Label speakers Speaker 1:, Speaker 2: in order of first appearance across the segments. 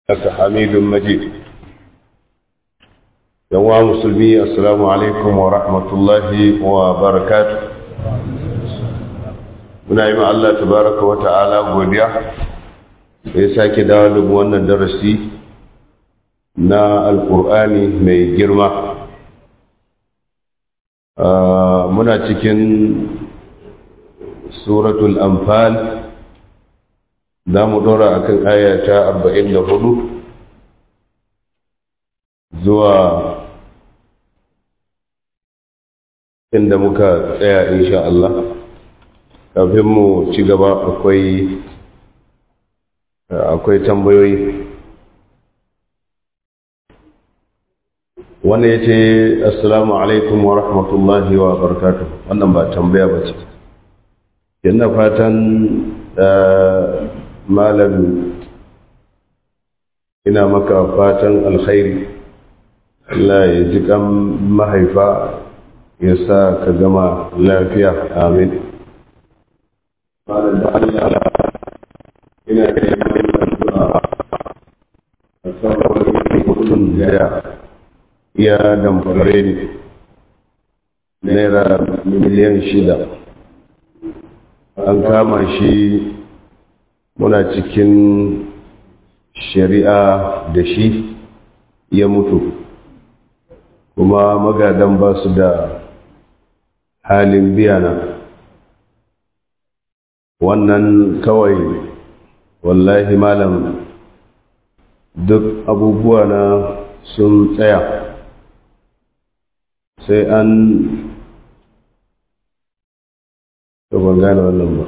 Speaker 1: لك حميد مجيد يوم مسلمي السلام عليكم ورحمة الله وبركاته muna yi Allah tabaraka wa ta'ala godiya da ya sake dawo da wannan darasi na alkur'ani mai girma muna cikin suratul anfal za mu dora akan aya ta 44 zuwa inda muka tsaya insha Allah kafin mu ci gaba akwai akwai tambayoyi wanda ya ce assalamu alaikum wa rahmatullahi wa barakatuh wannan ba tambaya ba ce yana fatan malam ina maka fatan alkhairi Allah ya ji kan mahaifa ya sa ka gama lafiya amin malam da Allah ina da addu'a a kan wani mutum da ya damfare ni naira miliyan shida an kama shi muna cikin shari'a da shi ya mutu kuma magadan ba su da halin biyana wannan kawai wallahi malam duk abubuwa na sun tsaya sai an ban gane wannan ba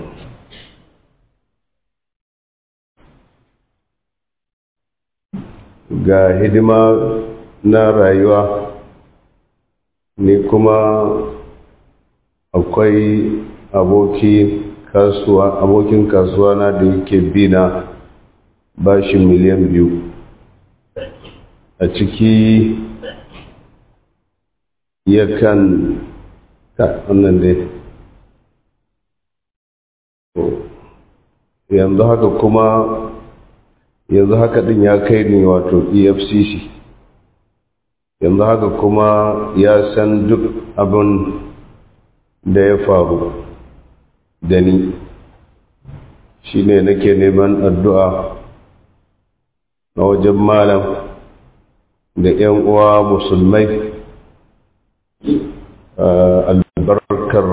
Speaker 1: ga hidima na rayuwa ni kuma akwai aboki kasuwa abokin kasuwa na da yake bina bashi miliyan biyu a ciki yakan ta wannan dai yanzu haka kuma yanzu haka din ya kai ni wato efcc yanzu haka kuma ya san duk abin da ya faru da ni shi ne nake neman addu'a na wajen malam da ‘yan uwa musulmai albarkar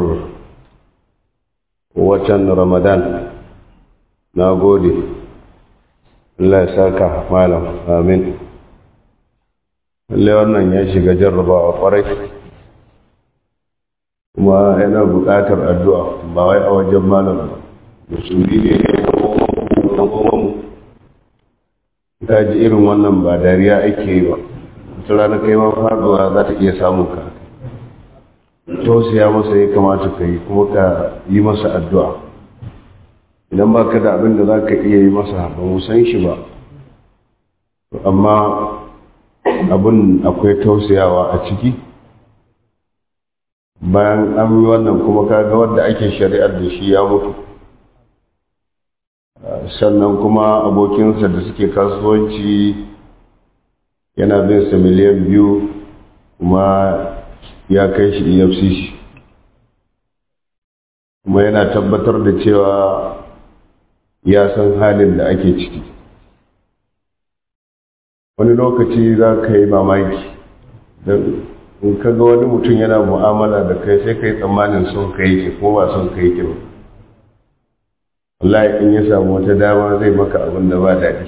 Speaker 1: watan ramadan na gode Allah ya saka malam amin lallai wannan ya shiga jarrabawa kwarai kuma yana buƙatar addu'a ba wai a wajen malam ba musulmi ne ɗan uwanmu ta ji irin wannan ba dariya ake yi ba wata rana kai ma faɗuwa za ta iya samun ka tausaya masa ya kamata ka yi kuma ka yi masa addu'a idan ba ka da abin da za ka iya yi masa ba mu san shi ba amma abin akwai tausayawa a ciki bayan an yi wannan kuma kaga wanda ake shari'ar da shi ya mutu sannan kuma abokinsa da suke kasuwanci yana bin sa miliyan biyu kuma ya kai shi efcc kuma yana tabbatar da cewa ya san halin da ake ciki wani lokaci za ka yi mamaki don in ka ga wani mutum yana mu'amala da kai sai ka yi tsammanin son ka yi ke ko ba son ka yi ke ba wallahi in ya samu wata dama zai maka abin da ba daɗi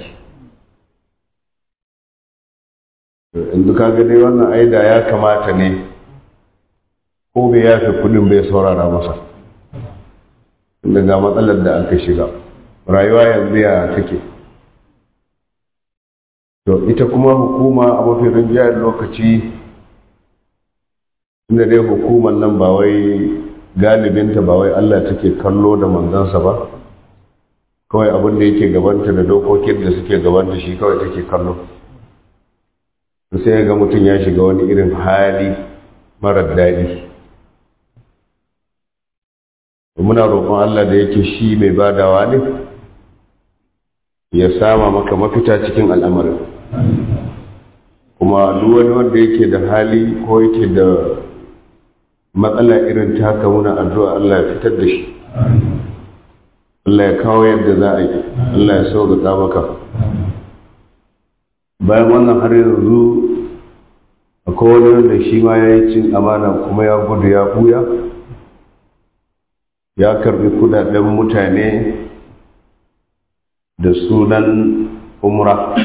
Speaker 1: yanzu ka ga dai wannan aida ya kamata ne ko bai yafe kudin bai saurara masa daga matsalar da aka shiga rayuwa yanzu ya take to ita kuma hukuma a mafi rinjiyar lokaci inda dai hukumar nan ba wai galibinta ba wai Allah take kallo da manzansa ba kawai abin da yake gabanta da dokokin da suke gabanta shi kawai take kallo sai ga mutum ya shiga wani irin hali marar daɗi muna roƙon Allah da yake shi mai badawa ne ya sama maka mafita cikin al'amarin kuma duk wani wanda yake da hali ko yake da matsala irin taka muna addu'a Allah ya fitar da shi Allah ya kawo yadda za a yi Allah ya sauƙaƙa maka bayan wannan har yanzu akwai wani wanda shi ma ya yi cin amana kuma ya gudu ya buya ya karbi kudaden mutane da sunan umra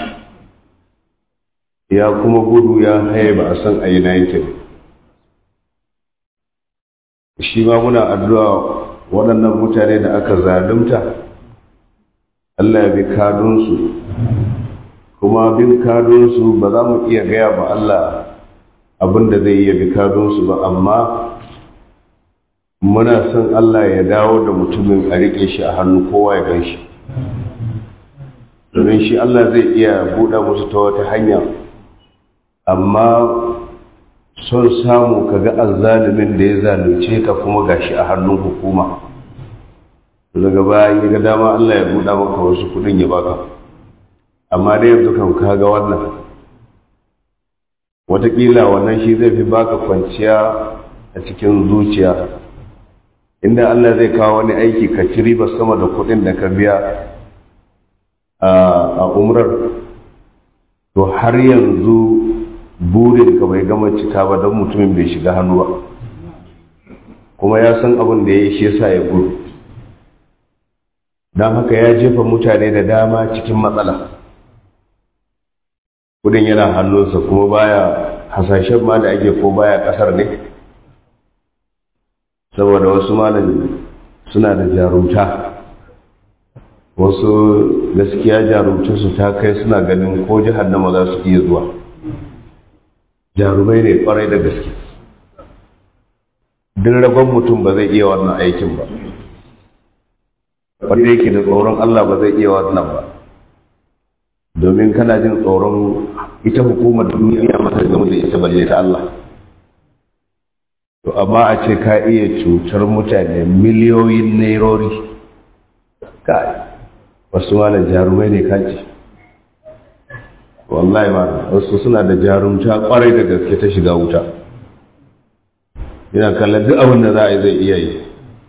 Speaker 1: ya kuma gudu ya haye ba a san a united shi ma muna addu'a waɗannan mutane da aka zalunta Allah ya bi kadunsu kuma bin kadunsu ba za mu iya gaya ba Allah abin da zai iya bi kadunsu ba amma muna son Allah ya dawo da mutumin a riƙe shi a hannu kowa ya gan shi domin shi Allah zai iya buɗe musu ta wata hanya amma son samu ka ga azzalumin da ya zalunce ka kuma gashi a hannun hukuma daga bayan ya ga dama Allah ya buɗa maka wasu kuɗin ya baka amma dai yanzu kan kaga wannan watakila wannan shi zai fi baka kwanciya a cikin zuciya inda Allah zai kawo wani aiki ka ci riba sama da kuɗin da ka biya a umrar to har yanzu burin ka bai gama cika ba don mutumin bai shiga hannu ba kuma ya san abin da ya yi shi yasa ya gudu don haka ya jefa mutane da dama cikin matsala kudin yana hannunsa kuma baya hasashen ma da ake ko baya kasar ne saboda wasu malam suna da jarumta wasu gaskiya jarumta su ta kai suna ganin ko jihannama za su iya zuwa jarumai ne kwarai da gaske duk rabon mutum ba zai iya wannan aikin ba wanda yake da tsoron Allah ba zai iya wannan ba domin kana jin tsoron ita hukumar duniya mata game da ita balle ta Allah to amma a ce ka iya cutar mutane miliyoyin nairori kai wasu malam jarumai ne kaji wallahi ma wasu suna da jarumta kwarai da gaske ta shiga wuta yana kallon duk abin da za a yi zai iya yi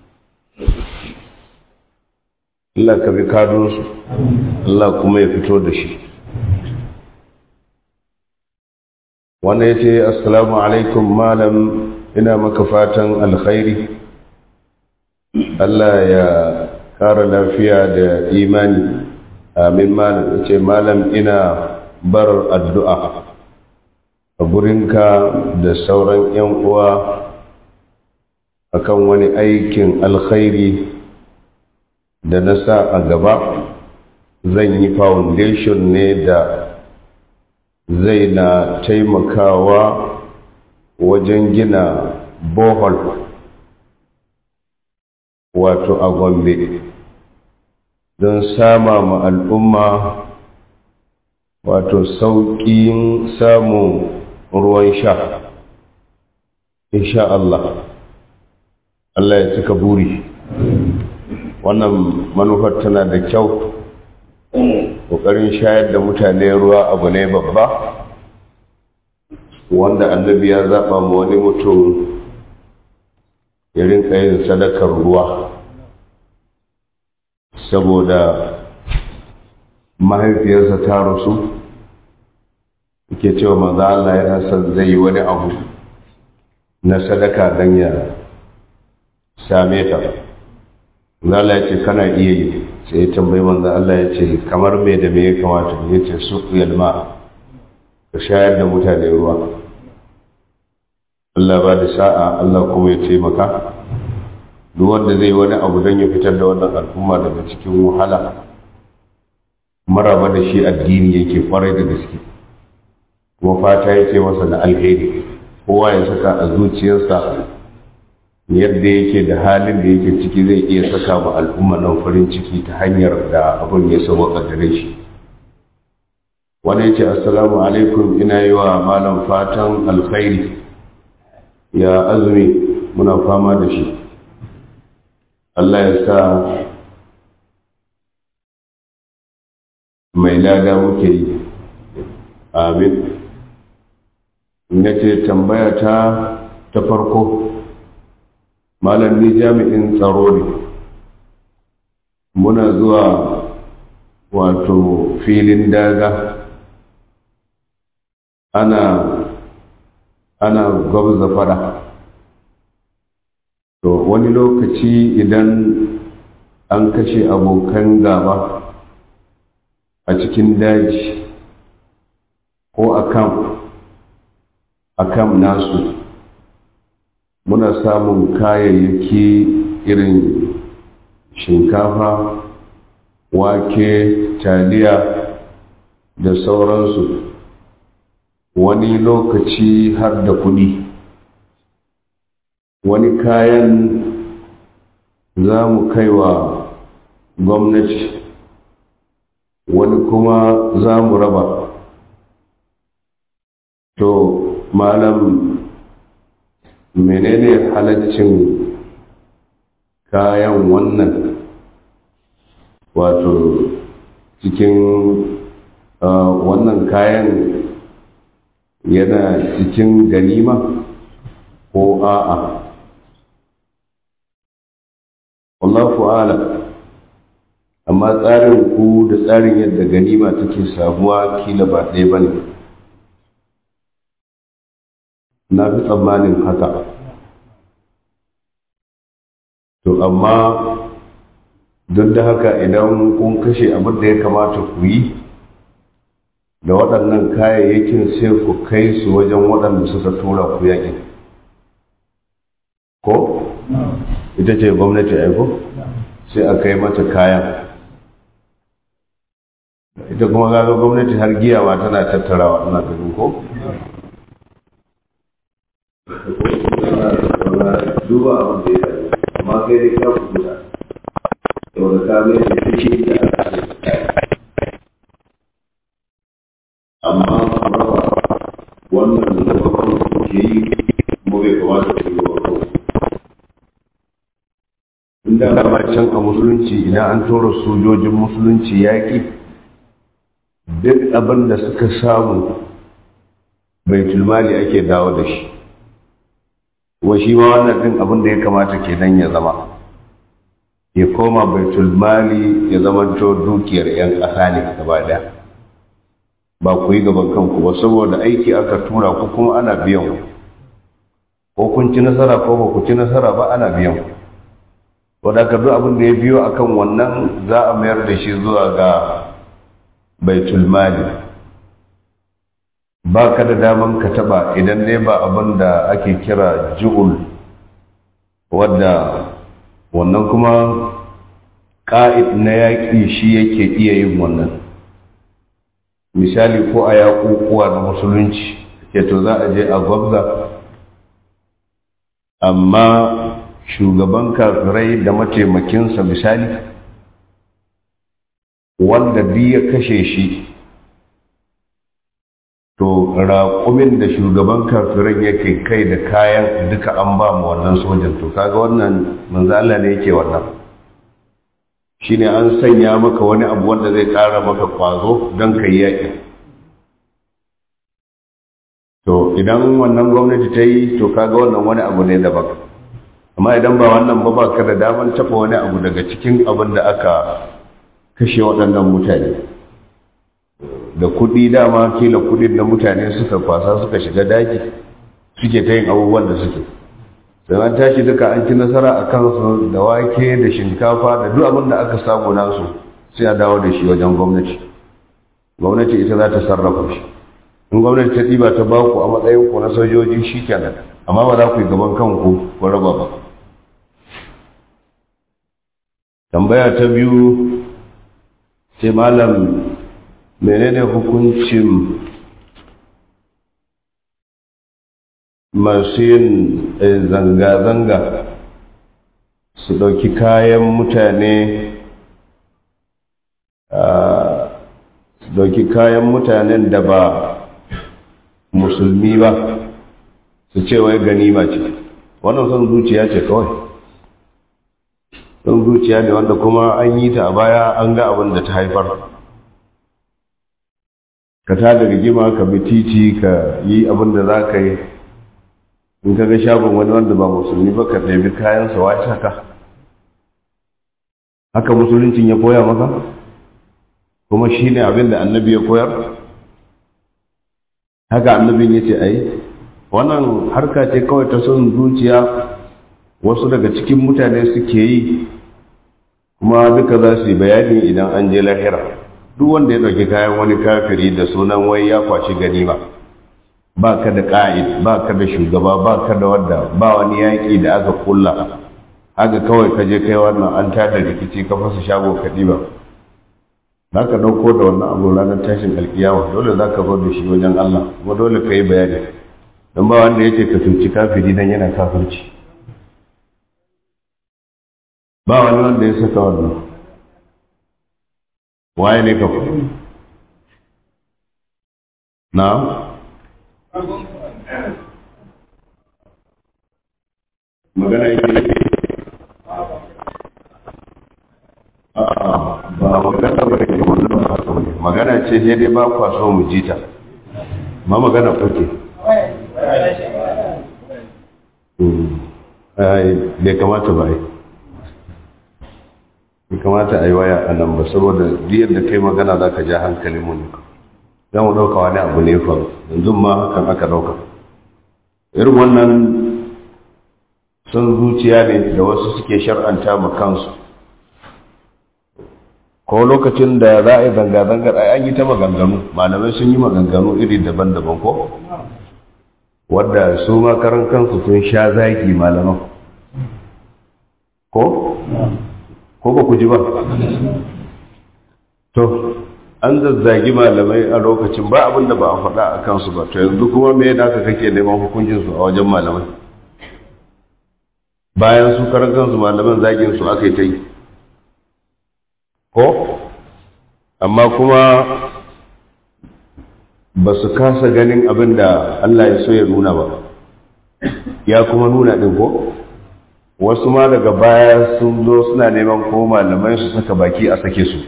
Speaker 1: Allah ka bi kadunsu Allah kuma ya fito da shi wannan ya ce assalamu alaikum malam ina maka fatan alkhairi Allah ya kara lafiya da imani amin malam ya ce malam ina barar addu'a a gurinka da sauran ‘yan uwa akan wani aikin alkhairi da na sa a gaba zan yi foundation ne da zai na taimakawa wajen gina bohol wato a gombe don sama ma al'umma wato sauƙin samun ruwan sha insha Allah Allah ya cika buri wannan manufar tana da kyau ƙoƙarin shayar da mutane ruwa abu ne babba wanda annabi ya zaɓa ma wani mutum ya rinka yin sadakar ruwa saboda mahaifiyarsa ta rasu ke cewa maza Allah yana son zai yi wani abu na sadaka don ya same ta Allah ya ce kana iya yi sai ya tambayi manzo Allah ya ce kamar me da me ya kamata ya ce su yalma ka shayar da mutane ruwa Allah ba da sa'a Allah kuma ya taimaka duk wanda zai wani abu don ya fitar da wannan al'umma daga cikin wahala maraba da shi addini yake kwarai da gaske kuma fata yake masa da alheri kowa ya saka a zuciyarsa yadda yake da halin da yake ciki zai iya saka ma al'umma nan farin ciki ta hanyar da abin ya sauka gare shi wani ya ce assalamu alaikum ina yi wa malam fatan alkhairi ya azumi muna fama da shi Allah ya sa mai lada muke yi amin na ce tambaya ta ta farko malam ni jami'in tsaro ne muna zuwa wato filin daga ana ana gwabza fada to wani lokaci idan an kashe abokan gaba a cikin daji ko a kam a kam nasu muna samun kayayyaki irin shinkafa wake taliya da sauransu wani lokaci har da kudi wani kayan za mu kaiwa gwamnati wani kuma za mu raba to malam menene halaccin kayan wannan wato cikin wannan kayan yana cikin ganima ko a'a wallahu ala amma tsarin ku da tsarin yadda ganima take samuwa kila ba ɗaya ba ne na fi tsammanin haka to amma duk da haka idan kun kashe abin da ya kamata ku yi da waɗannan kayayyakin sai ku kai su wajen waɗanda suka tura ku yaƙin ko ita ce gwamnati aiko sai a kai mata kayan ita kuma gaga gwamnati har giya ma tana tattarawa ina ganin ko duba abin da ya amma kai dai ka kuta yau da ka mai da take da amma raba wannan da babban ke yi kuma bai kamata ku yi wa inda dama can a musulunci idan an tura sojojin musulunci yaƙi duk abin da suka samu baitul mali ake dawo da shi wa shi ma wannan din abin da ya kamata kenan ya zama ya koma baitul mali ya zama to dukiyar yan ƙasa ne gaba ɗaya ba ku yi gaban kanku ba saboda aiki aka tura ku kuma ana biyan ko kun ci nasara ko ba ku ci nasara ba ana biyan ku wadda ka duk abin da ya biyo akan wannan za a mayar da shi zuwa ga baitul mali ba ka da daman ka taba idan dai ba abin da ake kira ju'ul wadda wannan kuma ƙa'id na yaƙi shi yake iya yin wannan misali ko a yaƙuƙuwa na musulunci ke to za a je a gwabza amma shugaban kafirai da mataimakinsa misali wanda duk ya kashe shi to raƙumin da shugaban kafiran yake kai da kayan duka an ba mu wannan sojan to kaga wannan manzo Allah ne yake wannan shine an sanya maka wani abu wanda zai ƙara maka kwazo don kai yaƙi to idan wannan gwamnati ta yi to kaga wannan wani abu ne daban amma idan ba wannan ba ba ka da daman taɓa wani abu daga cikin abin da aka kashe waɗannan mutane da kuɗi dama kila kuɗin da mutane suka kwasa suka shiga daji suke ta yin abubuwan da suke sannan tashi duka an ci nasara a kansu da wake da shinkafa da duk abin da aka samu nasu sai a dawo da shi wajen gwamnati gwamnati ita za ta sarrafa shi in gwamnati ta ɗiba ta baku a matsayin ku na sojoji shi kenan amma ba za ku yi gaban kanku ko raba ba tambaya ta biyu sai malam menene hukuncin masu yin zanga-zanga su ɗauki kayan mutane su ɗauki kayan mutanen da ba musulmi ba su ce wai ganima ce wannan son zuciya ce kawai son zuciya ne wanda kuma an yi ta a baya an ga abin da ta haifar ka tada rigima ka bi titi ka yi abin da za ka yi in ka ga shagon wani wanda ba musulmi ba ka ɗabi kayansa wace haka haka musuluncin ya koya maka kuma shi ne abin da annabi ya koyar haka annabin ya ce ai wannan harka ce kawai ta son zuciya wasu daga cikin mutane suke yi kuma duka za su yi bayani idan an je lahira duk wanda ya ɗauki kayan wani kafiri da sunan wai ya kwashi ganima ba ka da ƙa'id ba ka da shugaba ba ka da wadda ba wani yaƙi da aka kulla haka kawai ka je kai wannan an tada rikici ka fasa shago ka ɗiba za ka ɗauko da wannan abu ranar tashin alkiyawa dole za ka zo da shi wajen Allah kuma dole ka yi bayani don ba wanda ya ce ka cuci kafiri dan yana kafirci ba wani wanda ya saka wannan waye ne ka na magana yake ba magana ba ke wannan ba haka ne magana ce sai dai ba kwa so mu jita ma magana kuke bai kamata ba yi bai kamata a yi waya a nan ba saboda diyar da kai magana za ka ja hankalin mu ne za mu ɗauka wani abu ne faru yanzu ma hakan aka ɗauka irin wannan son zuciya ne da wasu suke shar'anta ma kansu ko lokacin da za a yi zanga-zangar a an yi ta maganganu malamai sun yi maganganu iri daban-daban ko wadda su makaran kansu sun sha zaki malaman ko ko ba ku ji ba to an zazzagi malamai a lokacin ba abin da ba a faɗa a kansu ba to yanzu kuma me da aka kake neman hukuncinsu a wajen malamai bayan su karan kansu malaman zagin su aka yi ta yi ko amma kuma ba su kasa ganin abin da Allah ya so ya nuna ba ya kuma nuna ɗin ko wasu ma daga baya sun zo suna neman ko malamai su saka baki a sake su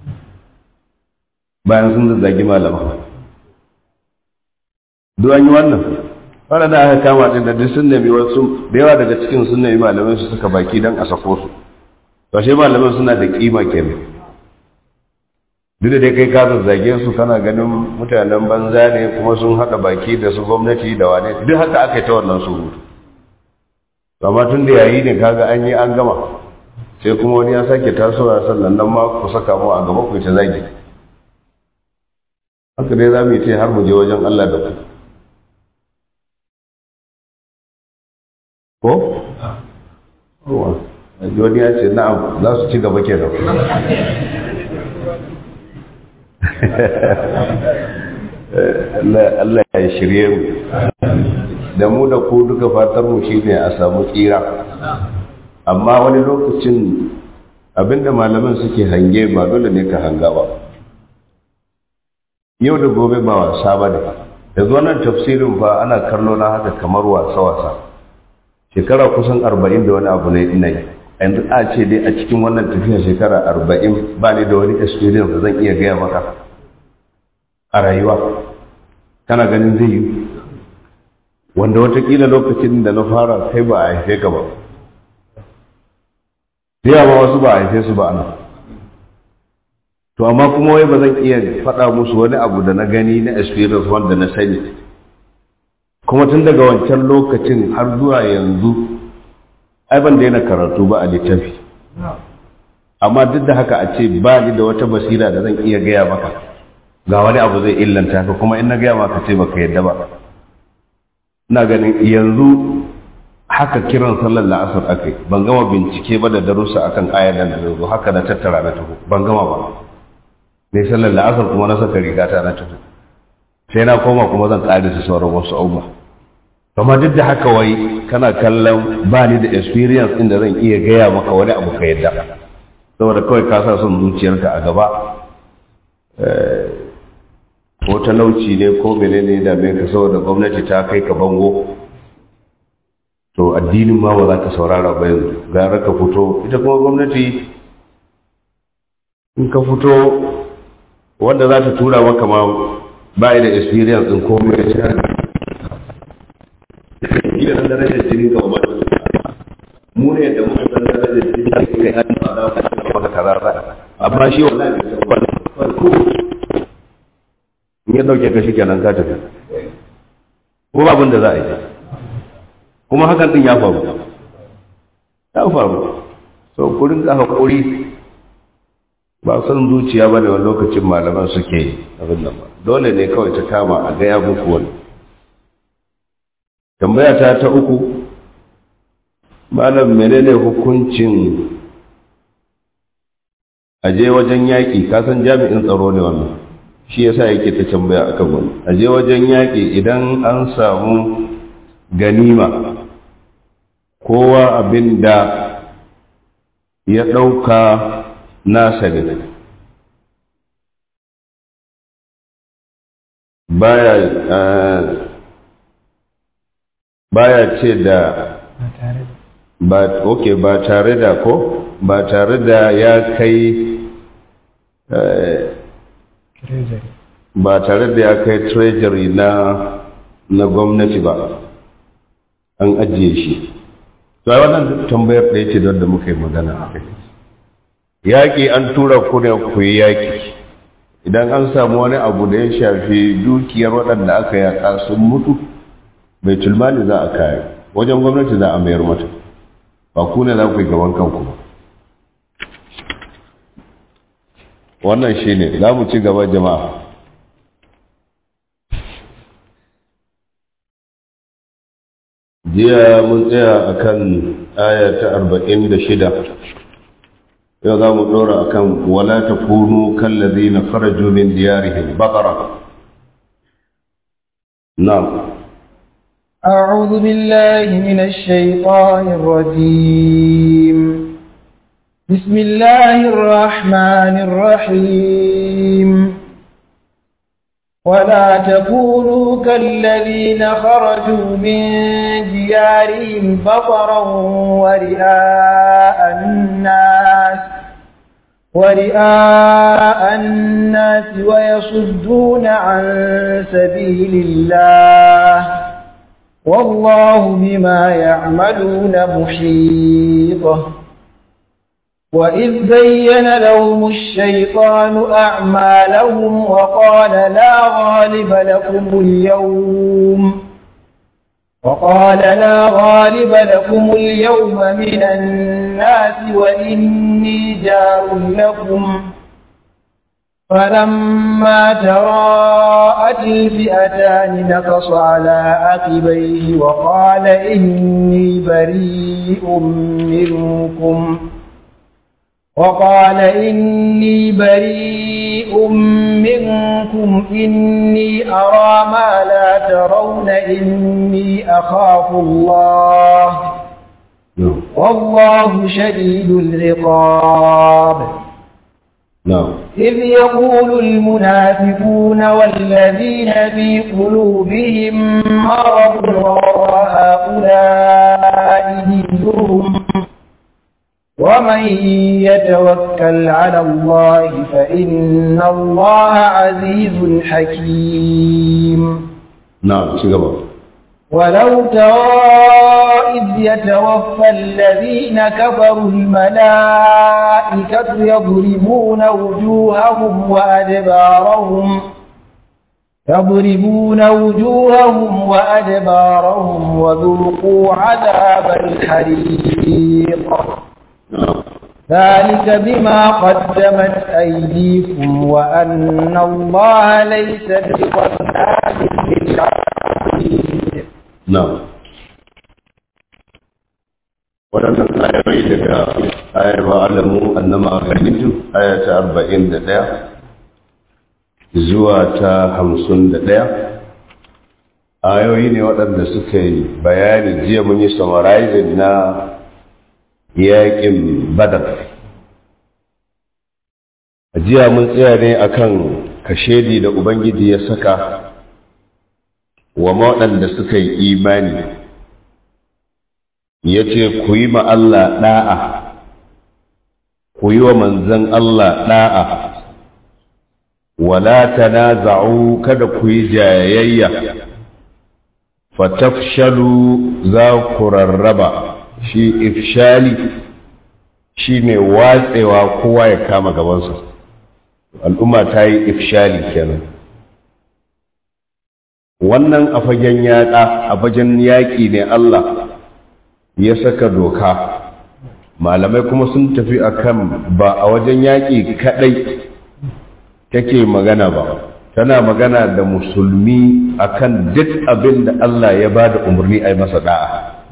Speaker 1: bayan sun zazzagi malaman duk an yi wannan wadda da aka kama ɗin da duk sun nemi wasu da yawa daga cikin sun nemi malamai su saka baki don a sako su to shi malaman suna da kima kenan duk da dai kai ka zazzage su kana ganin mutanen banza ne kuma sun haɗa baki da su gwamnati da wane duk haka aka yi ta wannan surutu amma tun da yayi ne kaga an yi an gama sai kuma wani ya sake tasowa sannan nan ma ku saka mu a gaba ku ta zagi haka dai za mu yi ta har mu je wajen Allah da ku ko? wani ya ce na'am za su ci gaba ke da Allah ya shirye mu da mu da ku duka fatar mu shine a samu tsira amma wani lokacin abinda malaman suke hange ba dole ne ka hanga ba yau da gobe ba wasa ba ne yanzu wannan tafsirin fa ana kallo na haka kamar wasa-wasa shekara kusan arba'in da wani abu ne ina yi yanzu a ce dai a cikin wannan tafiya shekara arba'in ba ne da wani experience da zan iya gaya maka a rayuwa kana ganin zai yi wanda watakila lokacin da na fara kai ba a haife ka ba da ba wasu ba a haife su ba ana to amma kuma wai ba zan iya faɗa musu wani abu da na gani na experience wanda na sani kuma tun daga wancan lokacin har zuwa yanzu ai ban daina karatu ba a littafi amma duk da haka a ce ba ni da wata basira da zan iya gaya maka ga wani abu zai illanta ka kuma in na gaya maka ce baka yadda ba ina ganin yanzu haka kiran sallar la'asar akai ban gama bincike ba da darussa akan ayar da yanzu haka na tattara na taho ban gama ba ne sallar la'asar kuma na saka rigata na taho sai na koma kuma zan ƙare su sauran wasu abubuwa amma duk da haka wai kana kallon ba ni da experience inda zan iya gaya maka wani abu ka yadda saboda kawai ka sa son zuciyarka a gaba ko talauci ne ko menene da me ka saboda gwamnati ta kai ka bango to addinin ma ba za ka saurara ba yanzu gara ka fito ita kuma gwamnati in ka fito wanda za ta tura maka ma ba da experience din komai ya ci harbi ila san darajar jini ga umar mu ne da muka san darajar jini da kai an fara maka karara amma shi wallahi bai san wannan ko in ya dauke ka shikenan ka tafi ko ba abin da za a yi kuma hakan din ya faru ya faru so kurin ka hakuri ba san zuciya ba ne wani lokacin malaman suke abin nan ba dole ne kawai ta kama a gaya muku wani tambaya ta ta uku malam menene hukuncin aje wajen yaƙi kasan jami'in tsaro ne wannan shi yasa yake ta tambaya akan wani aje wajen yaƙi idan an samu ganima kowa abin da ya ɗauka nasa ne baya baya ce da ba okay ba tare da ko ba tare da ya kai ba tare da ya kai treasury na na gwamnati ba an ajiye shi to ai wannan tambayar da yake don da muka yi magana a kai yaƙi an tura ku ne ku yi yaƙi idan an samu wani abu da ya shafi dukiyar waɗanda aka yaƙa sun mutu bai tulmani za a kaya wajen gwamnati za a mayar mata ba ku ne za ku yi gaban kanku ba wannan shi ne za mu ci gaba jama'a jiya mun tsaya a kan aya ta arba'in da shida yau za mu ɗora a kan wala ta kunu kallazi na faraju min diyarihim baƙara na'am
Speaker 2: أعوذ بالله من الشيطان الرجيم بسم الله الرحمن الرحيم ولا تكونوا كالذين خرجوا من ديارهم بطرا ورئاء الناس ورئاء الناس ويصدون عن سبيل الله والله بما يعملون محيط وإذ بين لهم الشيطان أعمالهم وقال لا غالب لكم اليوم وقال لا غالب لكم اليوم من الناس وإني جار لكم فلما تراءت الفئتان نقص على عقبيه وقال إني بريء منكم وقال إني بريء منكم إني أرى ما لا ترون إني أخاف الله والله شديد العقاب
Speaker 1: نعم
Speaker 2: إذ يقول المنافقون والذين في قلوبهم مرض وهؤلاء دينهم ومن يتوكل على الله فإن الله عزيز حكيم
Speaker 1: نعم شكرا
Speaker 2: ولو ترى إذ يتوفى الذين كفروا الملائكة يضربون وجوههم وأدبارهم يضربون وجوههم وأدبارهم وذوقوا عذاب الحريق ذلك بما قدمت أيديكم وأن الله ليس بظلام للعبيد
Speaker 1: نعم waɗannan ayoyi daga ayar wa'alamu annama ganitu aya ta arba'in da ɗaya zuwa ta hamsin da ɗaya ayoyi ne waɗanda suka yi bayani jiya mun yi summarizing na yaƙin badar jiya mun tsaya ne akan kashedi da ubangiji ya saka wa waɗanda suka yi imani ya ce ku yi ma Allah ɗa'a ku yi wa manzan Allah ɗa'a wala tanaza'u kada ku yi jayayya fatafshalu za ku rarraba shi ifshali shi ne watsewa kowa ya kama gabansa al'umma ta yi ifshali kenan wannan a fagen yaƙa a fagen yaƙi ne Allah ya saka doka malamai kuma sun tafi akan ba a wajen yaƙi kaɗai take magana ba tana magana da musulmi akan duk abin da Allah ya ba da umarni a yi masa da'a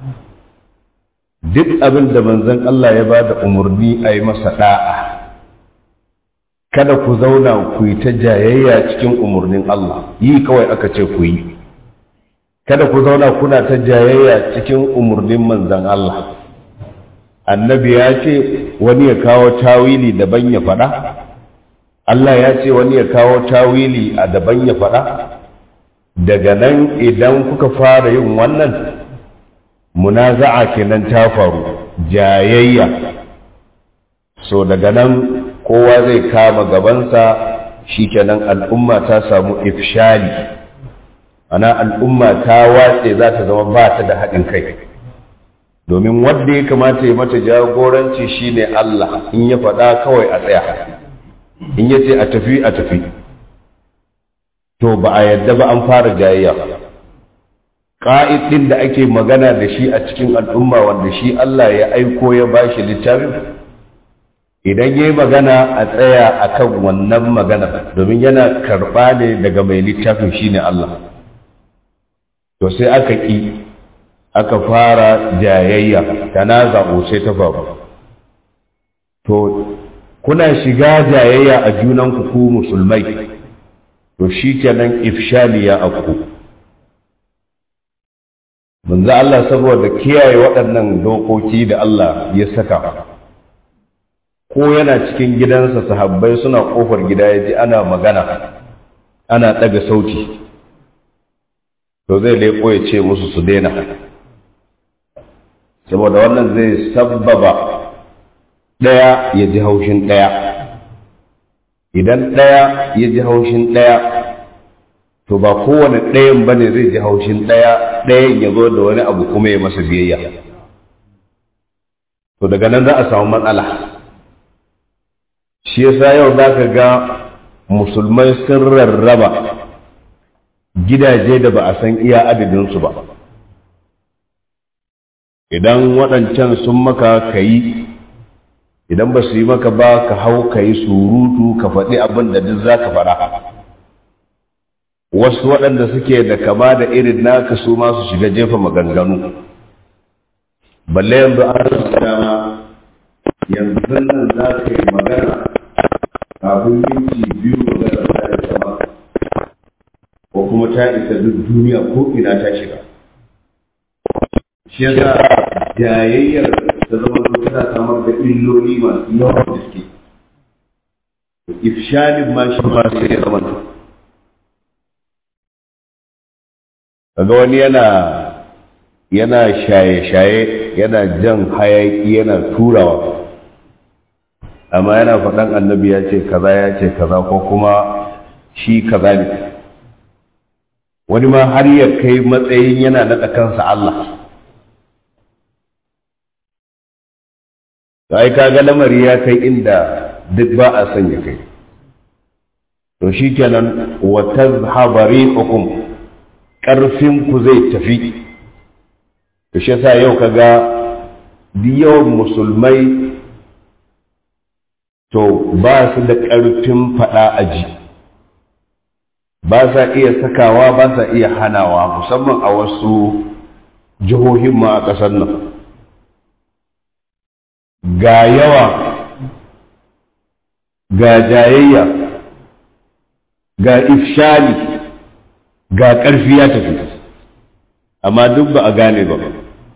Speaker 1: duk abin da manzon Allah ya ba da umarni a yi masa da'a kada ku zauna ku yi ta jayayya cikin umarnin Allah yi kawai aka ce ku yi kada ku zauna kuna ta jayayya cikin umarnin manzon Allah annabi ya ce wani ya kawo tawili daban ya faɗa Allah ya ce wani ya kawo tawili a daban ya faɗa daga nan idan kuka fara yin wannan munaza'a kenan ta faru jayayya so daga nan kowa zai kama gabansa shikenan al'umma ta samu ifshali ana al'umma ta watse za ta zama ba ta da haɗin kai domin wanda ya kamata ya mata jagoranci shine Allah in ya faɗa kawai a tsaya in ya ce a tafi a tafi to ba a yadda ba an fara jayayya ƙa'id ɗin da ake magana da shi a cikin al'umma wanda shi Allah ya aiko ya ba shi littafin idan ya yi magana a tsaya a kan wannan magana domin yana karɓa ne daga mai littafin shi ne Allah to sai aka ƙi aka fara jayayya tanaza'u sai ta faru to kuna shiga jayayya a junanku ku musulmai to shikenan ifshali ya afku manzo Allah saboda kiyaye waɗannan dokoki da Allah ya saka ko yana cikin gidansa sahabbai suna kofar gida ya ji ana magana ana ɗaga sauti to zai leƙo ya ce musu su daina saboda wannan zai sabbaba ɗaya ya ji haushin ɗaya idan ɗaya ya ji haushin ɗaya to ba kowane ɗayan ba ne zai ji haushin ɗaya ɗayan ya zo da wani abu kuma ya masa biyayya to daga nan za a samu matsala shi yasa yau za ka ga musulmai sun rarraba gidaje da ba a san iya adadinsu ba idan waɗancan sun maka ka yi idan ba su yi maka ba ka hau ka yi surutu ka faɗi abin da duk za ka faɗa wasu waɗanda suke da kama da irin naka su ma su shiga jefa maganganu balle yanzu an dama yanzu nan za ka yi magana kafin minti biyu magana ta yi sama ko kuma ta isa duk duniya ko ina ta shiga shi yasa jayayyar ta zama tana samar da illoli masu yawan gaske ifshalin ma shi ma sai ya zama kaga wani yana yana shaye-shaye yana jan hayaki yana turawa amma yana faɗan annabi ya ce kaza ya ce kaza ko kuma shi kaza ne wani ma har ya kai matsayin yana naɗa kansa Allah ai kaga lamari ya kai inda duk ba a son ya kai to shikenan wa tazhaba rihukum karfin ku zai tafi to shi yasa yau kaga duk yawan musulmai to ba su da karfin fada aji ba sa iya sakawa ba sa iya hanawa musamman a wasu jihohin ma a ƙasar nan ga yawa ga jayayya ga ifshali ga ƙarfi ya tafi amma duk ba a gane ba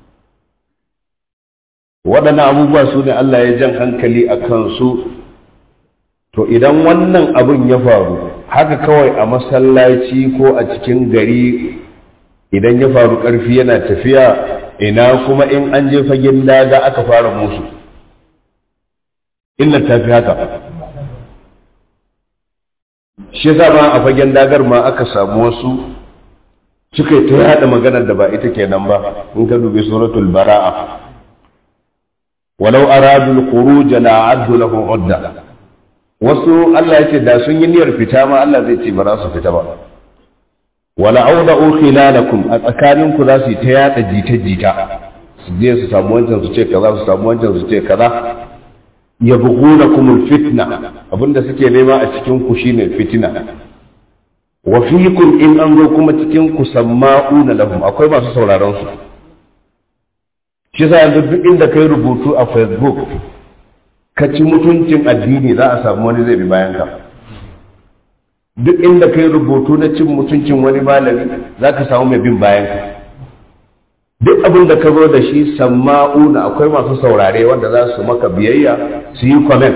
Speaker 1: waɗannan abubuwa su ne Allah ya jan hankali a kansu to idan wannan abin ya faru haka kawai a masallaci ko a cikin gari idan ya faru ƙarfi yana tafiya ina kuma in an je fagen daga aka fara musu illar ta fi haka shi yasa ma a fagen dagar ma aka samu wasu suka yi ta yada maganar da ba ita kenan ba in ka dubi suratul bara'a walau aradul khuruj la addu lahu udda wasu Allah ya ce da sun yi niyyar fita ma Allah zai ce ba za su fita ba wala auda'u khilalakum a tsakaninku za su yi ta yada jita-jita su je su samu wancan su ce kaza su samu wancan su ce kaza ya buguna kumul fitna abinda suke nema a cikin ku shine fitina wa fiikum in an zo kuma cikin ku samma'una lahum akwai masu sauraron su shi yasa yanzu duk inda kai rubutu a facebook ka ci mutuncin addini za a samu wani zai bi bayan ka duk inda kai rubutu na cin mutuncin wani malami za ka samu mai bin bayan ka duk abin da ka zo da shi samma'una akwai masu saurare wanda za su maka biyayya su yi comment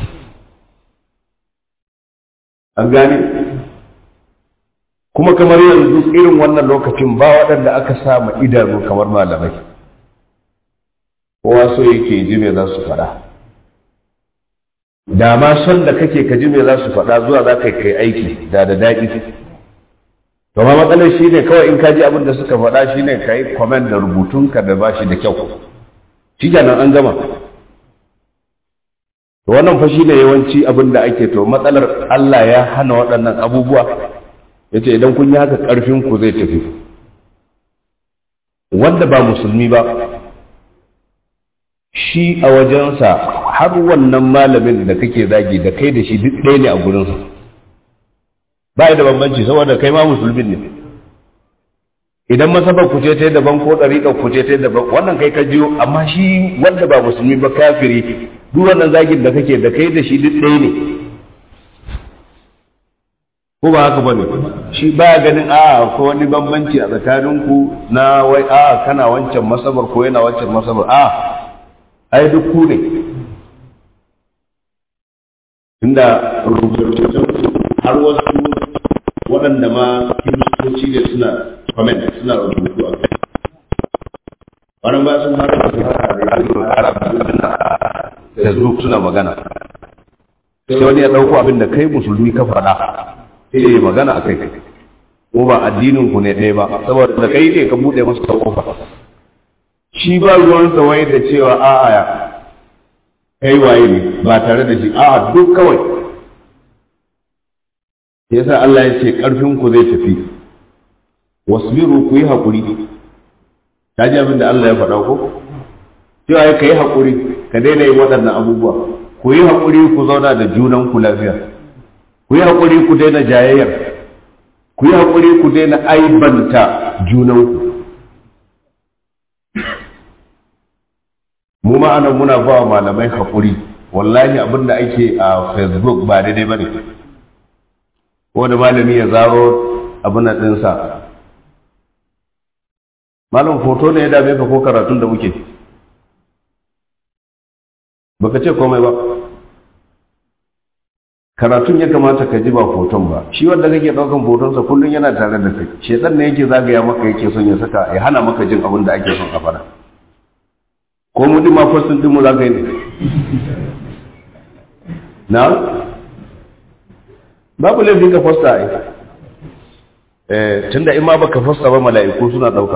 Speaker 1: an gane kuma kamar yanzu irin wannan lokacin ba waɗanda aka sa ma idanu kamar malamai kowa so yake ji me za su faɗa da ma son da kake ka ji me za su faɗa zuwa za ka kai aiki da da daɗi to ma matsalar shi ne kawai in ka ji abin da suka faɗa shi ne ka yi comment da rubutunka da ba shi da kyau shi kenan an gama to wannan fa shi ne yawanci abin da ake to matsalar Allah ya hana waɗannan abubuwa ya ce idan kun yi haka ƙarfin ku zai tafi wanda ba musulmi ba shi a wajensa har wannan malamin da kake zagi da kai da shi duk ɗaya ne a gurinsa ba da bambanci saboda kai ma musulmin ne idan masabar ku ce ta daban ko ɗariƙar ku ce ta daban wannan kai ka jiyo amma shi wanda ba musulmi ba kafiri duk wannan zagin da kake da kai da shi duk ɗaya ne ko ba haka bane shi ba ganin a ko wani bambanci a tsakaninku na wai a kana wancan masabar ko yana wancan masabar a ai duk ku ne inda rubutun har wasu waɗanda ma kiristoci ne suna comment suna rubutu a kai wani ba sun haka da facebook suna magana sai wani ya ɗauko abin da kai musulmi ka faɗa sai ya magana a kai ko ba addinin ku ne ɗaya ba saboda da kai ne ka buɗe masa kofa shi ba ruwan wai da cewa a'a kai waye ne ba tare da shi a'a duk kawai yasa Allah ya ce ƙarfin ku zai tafi wasbiru ku yi haƙuri ta ji abin da Allah ya faɗa ko cewa ka yi haƙuri ka daina yin waɗannan abubuwa ku yi haƙuri ku zauna da junan ku lafiya ku yi haƙuri ku daina jayayyar ku yi haƙuri ku daina aibanta junanku mu ma'ana muna ba wa malamai haƙuri wallahi abin da ake a facebook ba daidai ba ne wani malami ya zaro abin ɗinsa malam foto ne ya dame ka ko karatun da muke baka ce komai ba karatun ya kamata ka ji ba foton ba shi wanda kake ɗaukan fotonsa kullum yana tare da kai shedan ne yake zagaya maka yake son ya saka ya hana maka jin abin da ake son a fara ko mu ma fasin din mu za ka yi ne na babu laifin ka fasta ai eh tunda in ma baka fasta ba mala'iku suna dauka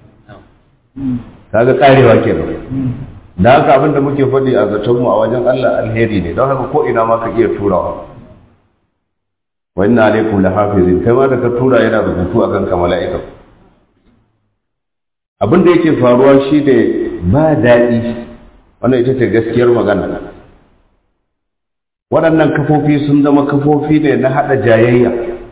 Speaker 1: kaga karewa kenan da haka abin da muke faɗi a zaton mu a wajen Allah alheri ne don haka ko ina ma ka iya turawa wa inna alaikum lahafizin kai ma da ka tura yana rubutu akan ka mala'ika abin da yake faruwa shi ne ba daɗi wannan ita ce gaskiyar magana waɗannan kafofi sun zama kafofi ne na haɗa jayayya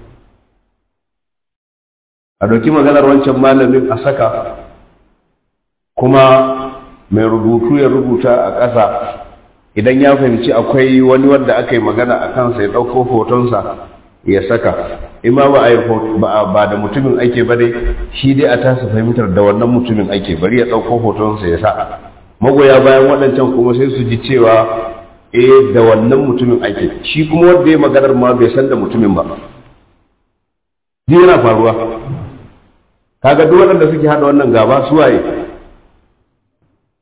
Speaker 1: a ɗauki maganar wancan malamin a saka kuma mai rubutu ya rubuta a ƙasa idan ya fahimci akwai wani wanda aka yi magana a kansa ya ɗauko hotonsa ya saka ima ba a ba da mutumin ake ba dai shi dai a tasa fahimtar da wannan mutumin ake bari ya ɗauko hotonsa ya sa magoya bayan waɗancan kuma sai su ji cewa eh da wannan mutumin ake shi kuma wanda ya maganar ma bai san da mutumin ba ji yana faruwa kaga duk waɗanda suke haɗa wannan gaba suwaye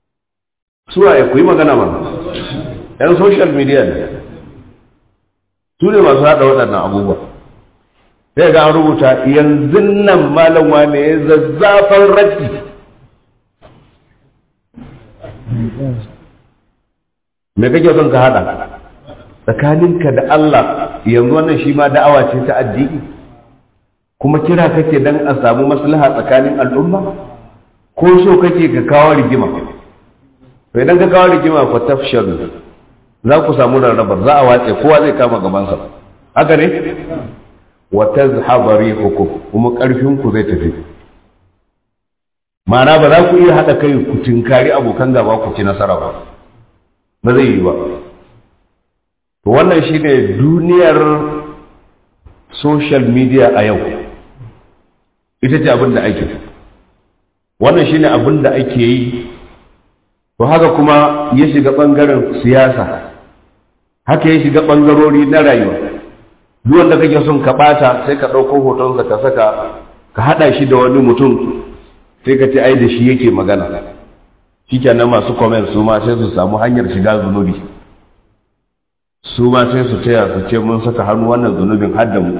Speaker 1: suwaye ku yi magana ma yan social media ne su ne masu haɗa waɗannan abubuwa sai ga an rubuta yanzu nan malam wane ya zazzafan raddi me kake son ka haɗa tsakaninka da Allah yanzu wannan shi ma da'awa ce ta addini kuma kira kake dan a samu maslaha tsakanin al'umma ko so kake ka kawo rigima to idan ka kawo rigima fa tafshalu za ku samu rarrabar za a watse kowa zai kama gabansa haka ne wa tazhaba rihukum kuma karfin ku zai tafi ma'ana ba za ku iya hada kai ku tinkari abokan gaba ku ci nasara ba ba zai yi ba to wannan shine duniyar social media a yau ita ce abin da ake wannan shine abin da ake yi to haka kuma ya shiga ɓangaren siyasa haka ya shiga ɓangarori na rayuwa duk wanda kake son ka ɓata sai ka ɗauko hotonsa ka saka ka haɗa shi da wani mutum sai ka ce ai da shi yake magana shi kenan masu comment su ma sai su samu hanyar shiga zunubi su ma sai su taya su ce mun saka hannu wannan zunubin har da mu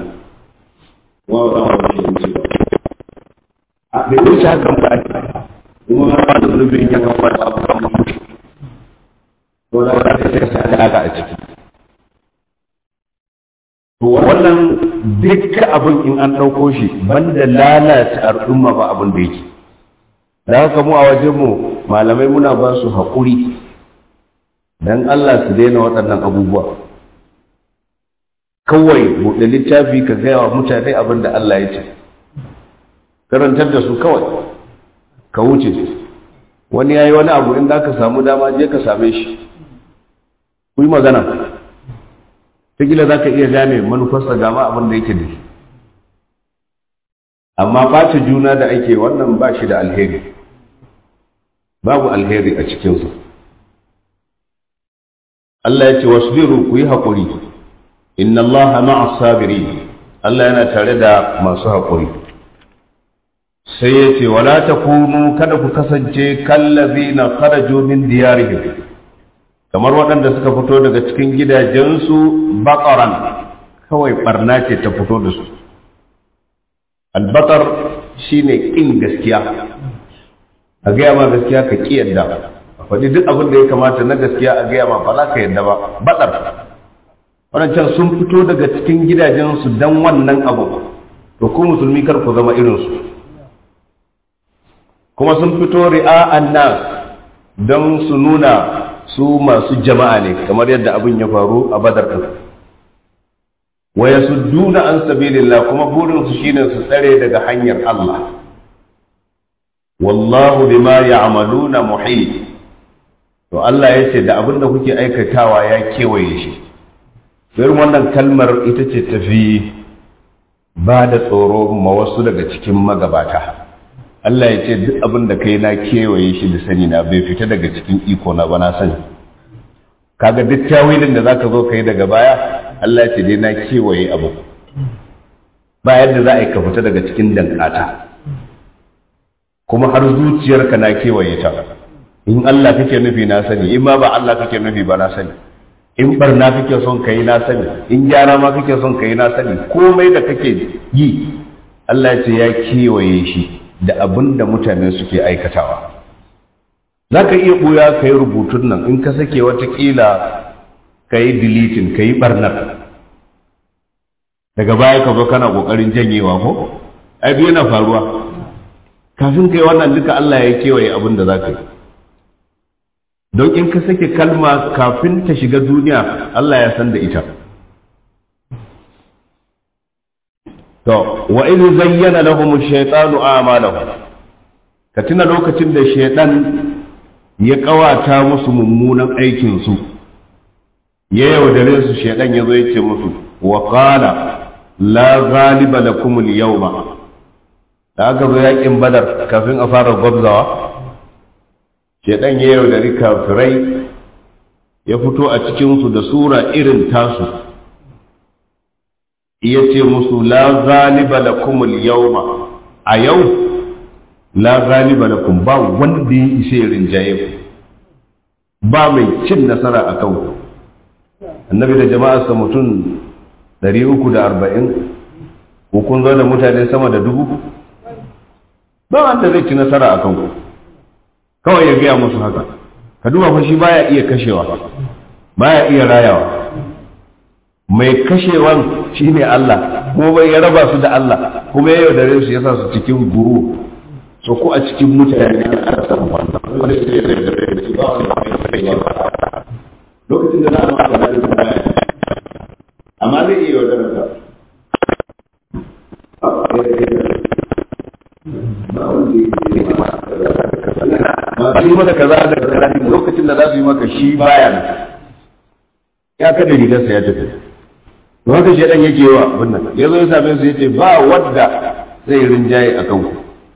Speaker 1: a bai wuce hakan ba kuma ba da zunubin ya kafa da abu kan mutu to da wata sai sai alaka a ciki to wannan dukkan abin in an ɗauko shi banda lalata al'umma ba abin da yake da haka mu a wajen mu malamai muna ba su haƙuri dan Allah su daina waɗannan abubuwa kawai buɗe littafi ka gaya wa mutane abin da Allah ya ce karantar da su kawai ka wuce wani ya yi wani abu inda ka samu dama je ka same shi ku yi magana gila za ka iya gane manufarsa gama abin da yake da shi amma ɓata juna da ake wannan ba shi da alheri babu alheri a cikinsa Allah ya ce wasbiru ku yi haƙuri inna Allah ma'a sabiri Allah yana tare da masu haƙuri sai ya ce wala takunu kada ku kasance kallazina kharaju min diyarihim kamar waɗanda suka fito daga cikin gidajensu baƙaran kawai barna ce ta fito da su albaƙar shine ƙin gaskiya a gaya ma gaskiya ka ƙi yadda faɗi duk abin da ya kamata na gaskiya a gaya ma ba za ka yadda ba baɗar waɗancan sun fito daga cikin gidajensu don wannan abu to ku musulmi kar ku zama irinsu kuma sun fito ri'a'an nas don su nuna su masu jama'a ne kamar yadda abin ya faru a badar ɗin wa yasudduna an sabilillah kuma burinsu shine su tsare daga hanyar Allah wallahu bima ya'maluna muhit to Allah ya ce da abin da kuke aikatawa ya kewaye shi irin wannan kalmar ita ce tafi ba da tsoro ma wasu daga cikin magabata Allah ya ce duk abin da kai na kewaye shi da sani na bai fita daga cikin iko na ba na sani kaga duk tawilin da zaka zo kai daga baya Allah ya ce dai na kewaye abu ba yadda za a yi ka fita daga cikin dankata kuma har zuciyarka na kewaye ta in Allah kake nufi na sani in ma ba Allah kake nufi ba na sani in barna kake son ka yi na sani in gyara ma kake son ka yi na sani komai da kake yi Allah ya ce ya kewaye shi da abin da mutane suke aikatawa za ka iya ɓuya ka yi rubutun nan in ka sake watakila ka yi dilitin ka yi ɓarnar daga baya ka zo kana ƙoƙarin janyewa ko ai biyu na faruwa kafin ka yi wannan duka Allah ya kewaye abin da za ka yi don in ka sake kalma kafin ta shiga duniya Allah ya san da ita to wa in zayyana lahum ash-shaytanu a'malahum ka tuna lokacin da shaytan ya kawata musu mummunan aikin su ya yaudare su shaytan yazo ya ce musu wa qala la ghaliba lakum al-yawma da aka zo yakin badar kafin a fara gwabzawa shaytan ya yaudari kafirai ya fito a cikin su da sura irin tasu ya ce musu la zaliba lakum al-yawma a yau la zaliba lakum ba wanda ya ishe rinjaye ku ba mai cin nasara a kan ku annabi da jama'arsa mutum ɗari uku da arba'in ko kun zo da mutane sama da dubu ba wanda zai ci nasara a kanku kawai ya gaya musu haka ka duba fa shi baya iya kashewa baya iya rayawa mai kashewan shine Allah kuma bai ya raba su da Allah kuma ya yaudare su ya sa su cikin guru so ko a cikin mutane ana samun wannan wani sai ya yaudare da shi ba wani mai kashewa lokacin da za a maka da su baya amma zai iya yaudare ka masu yi maka kaza da kaza lokacin da za su yi maka shi baya nan ya kada rigarsa ya tafi to haka shi dan yake wa wannan ya zo ya same su yace ba wadda zai rinjaye a kanku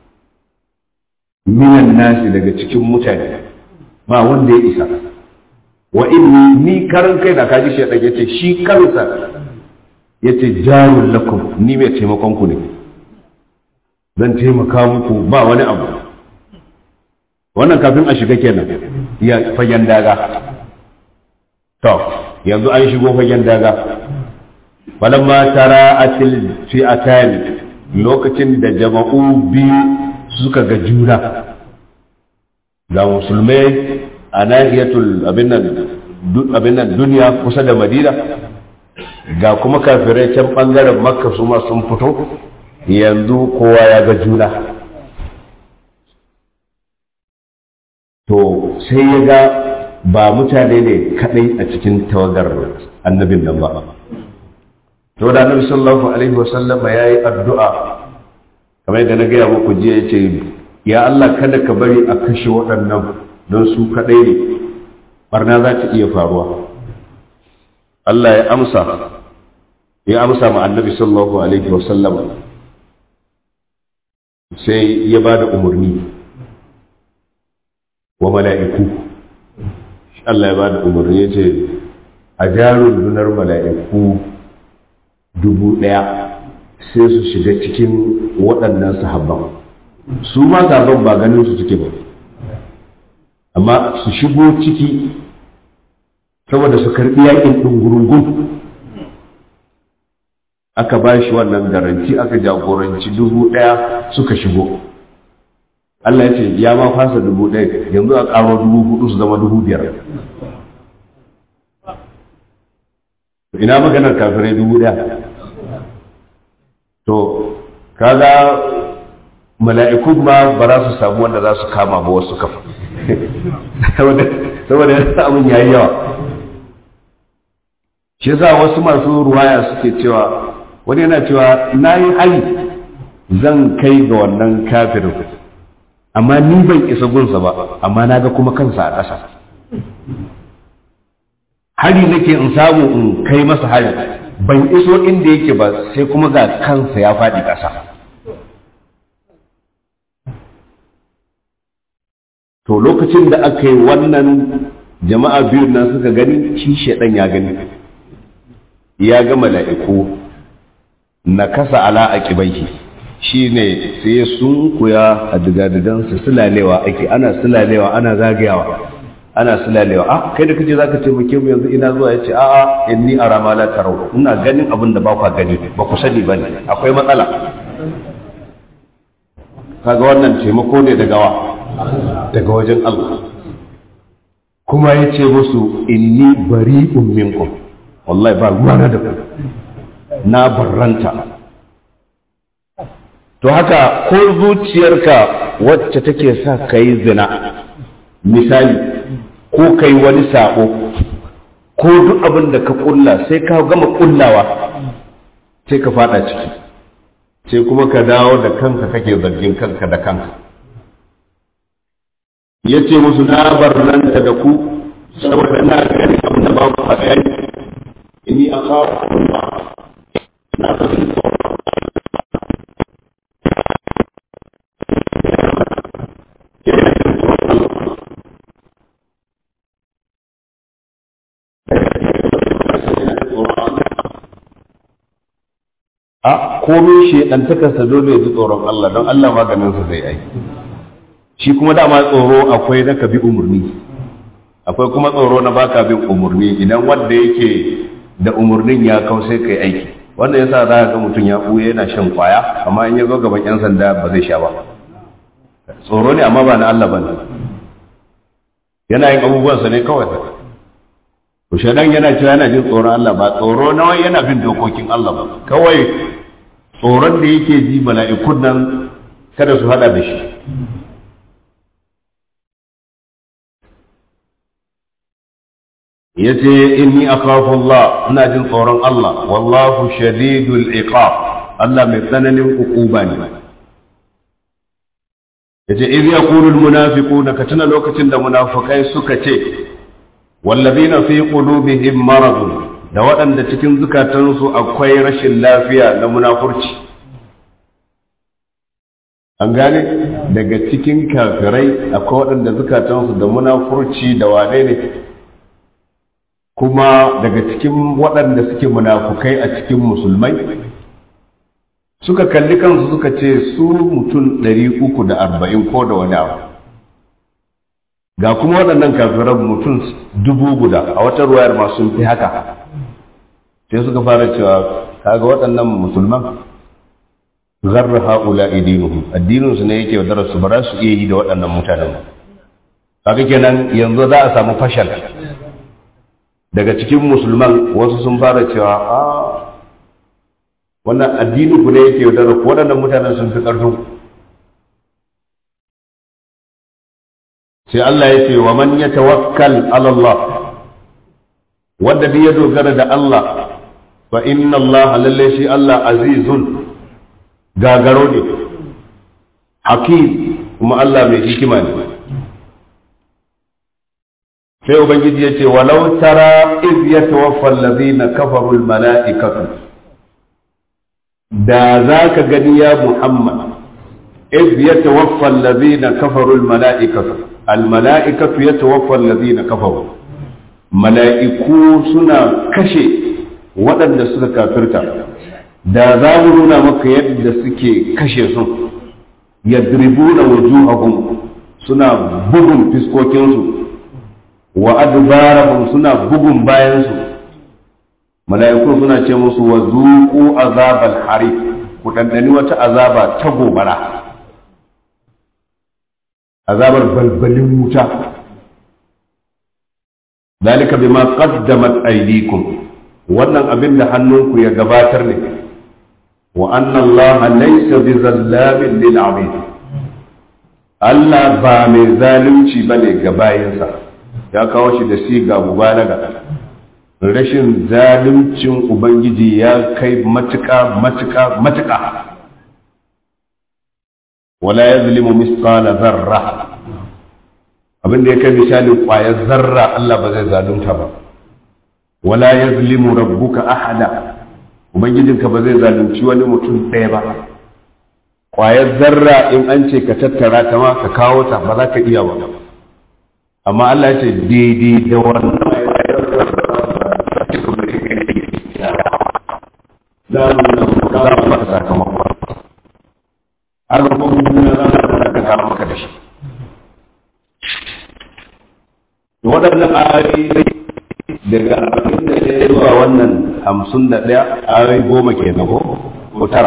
Speaker 1: minan nasi daga cikin mutane ba wanda ya isa wa inni ni karan kai da kaji shi dan yace shi kansa yace jarul lakum ni mai taimakon ku ne zan taimaka muku ba wani abu wannan kafin a shiga kenan ya fagen daga to yanzu an shigo fagen daga falamma tara atil fi'atan lokacin da jama'u biyu suka ga juna ga musulmai a nahiyatul abin nan duniya kusa da madina ga kuma kafirai can bangaren makka su ma sun fito yanzu kowa ya ga juna to sai ya ga ba mutane ne kadai a cikin tawagar annabin nan ba to da annabi sallallahu alaihi wasallama ya yi addu'a kamar yadda na gaya muku jiya ya ce ya Allah kada ka bari a kashe waɗannan don su kadai ne barna za ta iya faruwa Allah ya amsa ya amsa ma annabi sallallahu alaihi wasallama sai ya ba da umarni wa mala'iku Allah ya ba da umarni ya ce a jarun dunar mala'iku dubu ɗaya sai su shiga cikin waɗannan sahabban su ma sahabban ba ganin su suke ba amma su shigo ciki saboda su karɓi yakin ɗungurungun aka ba shi wannan garanti aka jagoranci dubu ɗaya suka shigo Allah ya ce ya ma fasa dubu ɗaya yanzu a ƙaro dubu hudu su zama dubu biyar ina maganar kafirai dubu ɗaya to kaga mala'iku ma ba za su samu wanda za su kama ba wasu kafa saboda yasa abin yayi yawa shi yasa wasu masu ruwaya suke cewa wani yana cewa na yi hali zan kai ga wannan kafirin amma ni ban isa gunsa ba amma na ga kuma kansa a ƙasa hari nake in samu in kai masa hari ban iso inda yake ba sai kuma ga kansa ya faɗi ƙasa to lokacin da aka yi wannan jama'a biyun nan suka gani shi shaɗan ya gani ya ga mala'iku na kasa ala a ƙibaihi shi ne sai sun kuya a digadigansu sulalewa ake ana sulalewa ana zagayawa ana sulalewa a kai da kace zaka taimake mu yanzu ina zuwa yace a'a inni ara ma la tarau ina ganin abin da ba ku gani ba ku sani bane akwai matsala kaga wannan taimako ne daga wa daga wajen Allah kuma yace musu inni bari'un minkum wallahi ba ruwana da ku na barranta to haka ko zuciyarka wacce take sa ka yi zina misali ko ka yi wani sabo ko duk abin da ka kulla sai ka gama kullawa sai ka fada ciki sai kuma ka dawo da kanka kake zargin kanka da kanka ya ce musu na barranta da ku saboda na gani abin da babu a gani inni a kawo na fahimta a komai shi ɗantakarsa dole ya ji tsoron Allah don Allah maganinsa zai aiki shi kuma dama tsoro akwai na ka bi umarni akwai kuma tsoro na baka bin umarni idan wanda yake da umarnin ya kau sai kai aiki wannan yasa za ga mutum ya ɓuya yana shan kwaya amma in ya zo gaban 'yan sanda ba zai sha ba tsoro ne amma ba na Allah ba ne yana yin abubuwansa ne kawai to shaidan yana cewa yana jin tsoron Allah ba tsoro na wai yana bin dokokin Allah ba kawai tsoron da yake ji mala'ikun nan kada su hada da shi yace inni akhafu Allah ina jin tsoron Allah wallahu shadidul iqab Allah mai tsananin ukuba ne yace idh yaqulu al munafiquna ka tuna lokacin da munafikai suka ce wallazina fi qulubihim maradun da waɗanda cikin zukatansu akwai rashin lafiya na munafurci an gane daga cikin kafirai akwai waɗanda zukatansu da munafurci da wane ne kuma daga cikin waɗanda suke munafukai a cikin musulmai suka kalli kansu suka ce su mutum ɗari uku da arba'in ko da wani abu ga kuma waɗannan kafiran mutum dubu guda a wata ruwayar ma sun fi haka sai suka fara cewa kaga waɗannan musulman zarra haula idinuhum addininsu ne yake wadar su ba za su iya yi da waɗannan mutanen ba kaga kenan yanzu za a samu fashal daga cikin musulman wasu sun fara cewa a wannan addinin ku ne yake wadar ku waɗannan mutanen sun fi ƙarfin sai Allah ya ce wa man yatawakkal ala Allah wanda bi ya dogara da Allah fa inna Allah lalle shi Allah azizun gagaro ne hakim kuma Allah mai hikima ne sai ubangiji ya ce walau tara iz yatawaffa allazina kafaru almalaikatu da za ka gani ya Muhammad iz yatawaffa allazina kafaru almalaikatu almalaikatu yatawaffa allazina kafaru mala'iku suna kashe waɗanda suka kafirta da za mu nuna maka yadda suke kashe su yadribuna wujuhahum suna bugun fiskokinsu wa adbarahum suna bugun bayansu mala'iku suna ce musu wa zuqu azabal harif ku dandani wata azaba ta gobara azabar balbalin wuta dalika bima qaddamat aydikum wannan abin da hannunku ya gabatar ne wa anna Allah laysa bizallamin lil abid Allah ba mai zalunci bane ga bayinsa ya kawo shi da siga mubalaga rashin zaluncin ubangiji ya kai matuƙa matuƙa matuƙa wala yazlimu misqala zarra abin da ya kai misalin ƙwayar zarra Allah ba zai zalunta ba wala yazlimu rabbuka ahada ubangijinka ba zai zalunci wani mutum ɗaya ba ƙwayar zarra in an ce ka tattara ta ma ka kawo ta ba za ka iya ba amma Allah ya ce daidai da wannan za mu za mu maka sakamakon har ba kuma duniya za mu ka kama maka da shi waɗannan ayoyi daga abin da ya zuwa wannan hamsin da ɗaya ayoyi goma ke na ko tara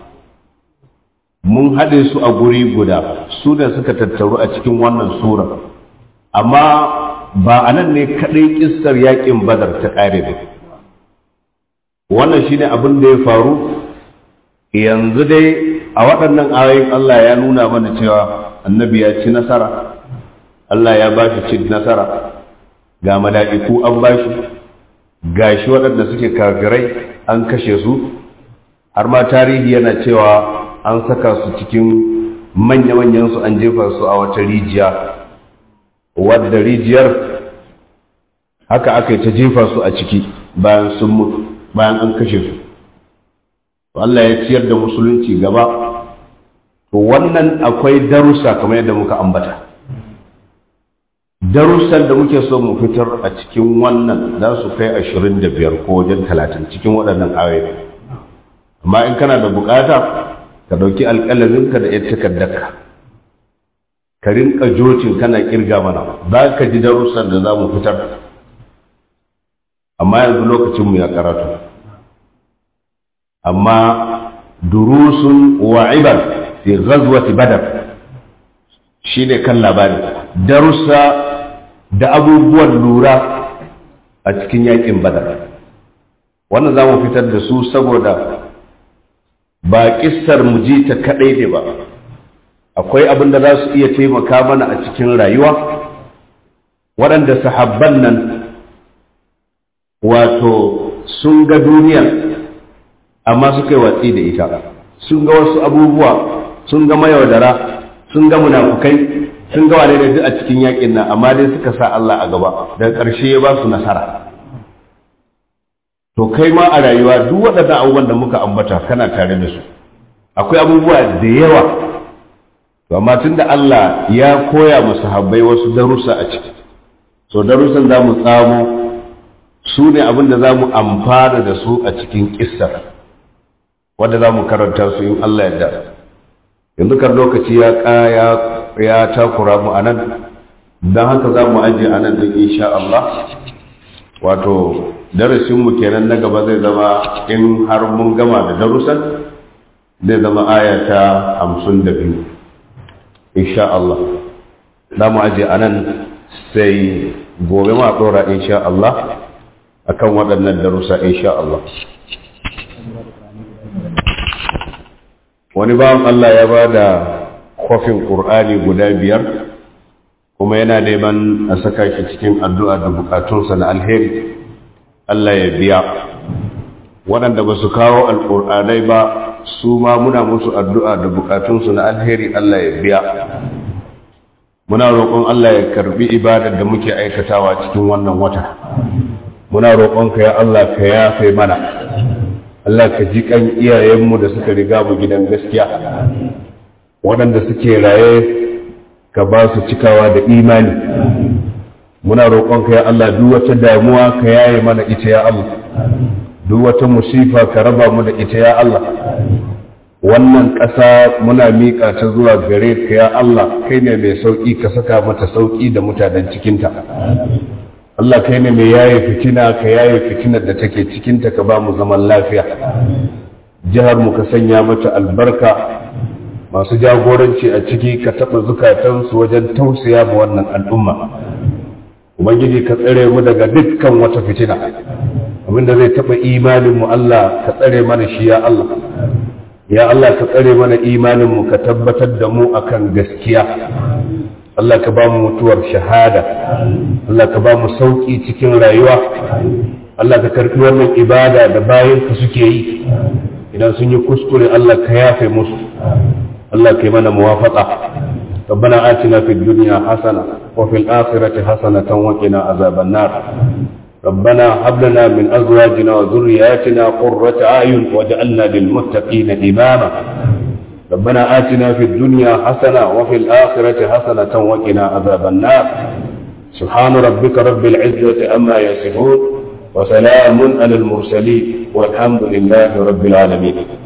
Speaker 1: mun haɗe su a guri guda su da suka tattaru a cikin wannan sura amma ba a nan ne kaɗai ƙistar yaƙin badar ta ƙare ba wannan shine abin da ya faru yanzu dai a waɗannan ayoyin Allah ya nuna mana cewa annabi ya ci nasara Allah ya ba shi cin nasara ga mala'iku an ba shi ga shi waɗanda suke kafirai an kashe su har ma tarihi yana cewa an saka su cikin manya-manyan su an jefa su a wata rijiya wadda rijiyar haka aka yi ta jefa su a ciki bayan sun mutu bayan an kashe su Allah ya ciyar da musulunci gaba to wannan akwai darussa kamar yadda muka ambata darussan da muke so mu fitar a cikin wannan za su kai ashirin da biyar ko wajen talatin cikin waɗannan ayoyi amma in kana da bukata ka ɗauki alƙalaminka da yadda takardarka ka rinka jocin kana kirga mana za ka ji darussan da za mu fitar amma yanzu lokacinmu ya karatu amma durusun wa ibar fi ghazwati badar shine kan labari darussa da abubuwan lura a cikin yakin badar wannan za mu fitar da su saboda ba kissar mu ji ta kadai ne ba akwai abin da za su iya taimaka mana a cikin rayuwa waɗanda sahabban nan wato sun ga duniya amma suka yi watsi da ita sun ga wasu abubuwa sun ga mayaudara sun ga munafukai sun ga wane da duk a cikin yakin nan amma dai suka sa Allah a gaba daga ƙarshe ya ba su nasara to kai ma a rayuwa duk waɗannan abubuwan da muka ambata kana tare da su akwai abubuwa da yawa to amma tunda Allah ya koya mu sahabbai wasu darussa a ciki to darussan za mu tsamo su ne abin da za mu amfana da su a cikin kissar wanda za mu karanta su in Allah ya yanzu kan lokaci ya kaya ya takura mu anan don haka za mu ajiye anan din insha Allah wato darasinmu kenan na gaba zai zama in har mun gama da darussan zai zama aya ta hamsin da biyu insha Allah za mu ajiye anan sai gobe ma tsora insha Allah akan waɗannan darussa insha Allah wani bawan Allah ya ba da kofin ƙur'ani guda biyar kuma yana neman a saka shi cikin addu'a da bukatunsa na alheri Allah ya biya waɗanda ba su kawo alƙur'anai ba su ma muna musu addu'a da bukatunsu na alheri Allah ya biya muna roƙon Allah ya karbi ibadar da muke aikatawa cikin wannan wata muna roƙonka ya Allah ka yafe mana Allah ka ji kan iyayenmu da suka riga mu gidan gaskiya waɗanda suke raye ka ba su cikawa da imani muna roƙonka ya Allah duk wata damuwa ka yaye mana ita ya Allah duk wata musifa ka raba mu da ita ya Allah wannan ƙasa muna miƙa ta zuwa gare ka ya Allah kai ne mai sauƙi ka saka mata sauƙi da mutanen cikinta Allah kai ne mai yaye fitina ka yaye fitinar da take cikinta ka ba mu zaman lafiya jihar mu ka sanya mata albarka masu jagoranci a ciki ka taɓa zukatansu wajen tausaya ma wannan al'umma ubangiji ka tsare mu daga dukkan wata fitina abinda zai taɓa imanin mu Allah ka tsare mana shi ya Allah ya Allah ka tsare mana imanin mu ka tabbatar da mu akan gaskiya Allah ka ba mu mutuwar shahada Allah ka ba mu sauƙi cikin rayuwa Allah ka karɓi wannan ibada da bayan ka suke yi idan sun yi kuskure Allah ka yafe musu Allah ka yi mana muwafaqa ربنا آتنا في الدنيا حسنة وفي الآخرة حسنة وقنا عذاب النار ربنا هب لنا من أزواجنا وذرياتنا قرة أعين واجعلنا للمتقين إماما ربنا آتنا في الدنيا حسنة وفي الآخرة حسنة وقنا عذاب النار سبحان ربك رب العزة أما يصفون وسلام على المرسلين والحمد لله رب العالمين